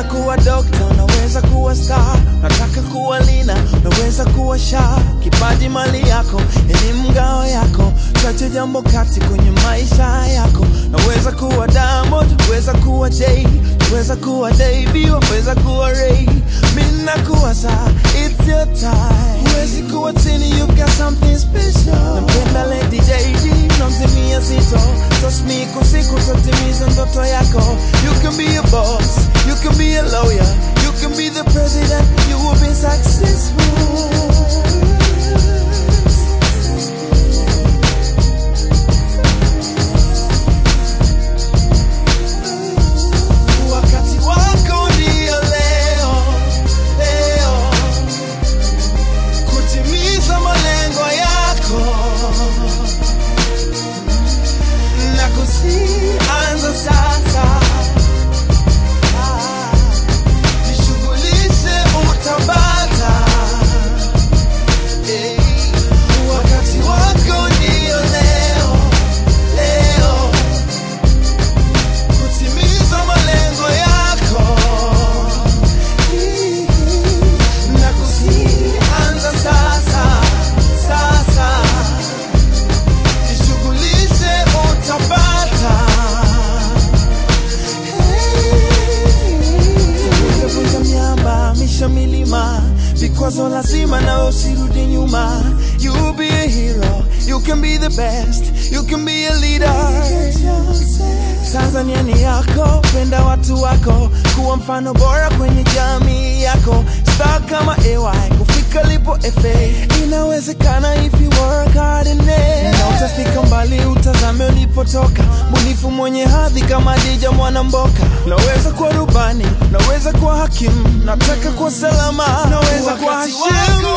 kuwa dokta, unaweza kuwa star, nataka kuwa lina, unaweza kuwa sha. Kipaji mali yako, elimu ngao yako, chache jambo kati kwenye maisha yako. Naweza kuwa Diamond, weza kuwa Jay, weza kuwa Davy, weza kuwa Ray. Mimi nakuwa saa, it's your time. Huwezi kuwa chini, you got something special. Nampenda Lady JD, namzimia zito, trust me, kwa siku tatimiza ndoto yako. You can be a boss, you can be a lawyer, you can be the president, you will be successful. Wakati wako ndio leo, leo kutimiza malengo yako na kusianza sasa. Ah, Jishughulishe utapata. Eh, Wakati wako ndio leo, leo kutimiza malengo yako na kusianza sasa sasa, jishughulishe utapata. Vunja miamba, misha milima, vikwazo lazima na usirudi nyuma. You be a hero, you can be the best, you can be a leader. Tanzania ni yako, penda watu wako, kuwa mfano bora kwenye jamii yako. Star kama AY, kufika lipo FA, inawezekana if you work hard in it. Na utafika mbali, utazame ulipotoka, munifu mwenye hadhi kama Dija Mwanamboka. Naweza kuwa rubani, naweza kuwa hakimu, nataka kuwa salama, naweza kuwa Hashimu.